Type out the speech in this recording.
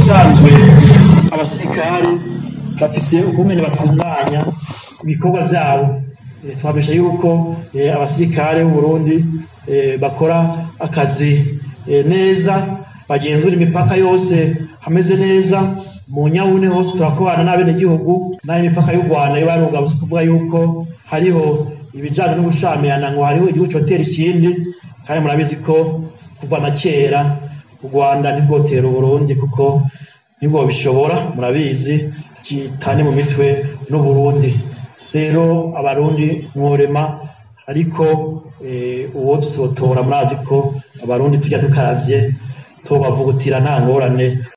bisanzwe abasirikare bafise ukungene batunganya ibikorwa vyabo Eh, twabesha yuko eh, abasirikare b'Uburundi eh, bakora akazi eh, neza bagenzura imipaka yose hameze neza mu nyabune hose turakorana n'abenegihugu naho imipaka y'u Rwanda yo baruga si kuvuga yuko hariho ibijanye no gushamirana ngo hariho igihugu cotera ikindi kandi murabizi ko kuva na kera u Rwanda ntirwotera Uburundi kuko nibwo bishobora murabizi kitane mu mitwe n'Uburundi rero abarundi mworema ariko eh, uwo dusotora murazi ko abarundi tujya dukaravye tubavugutira nta ngorane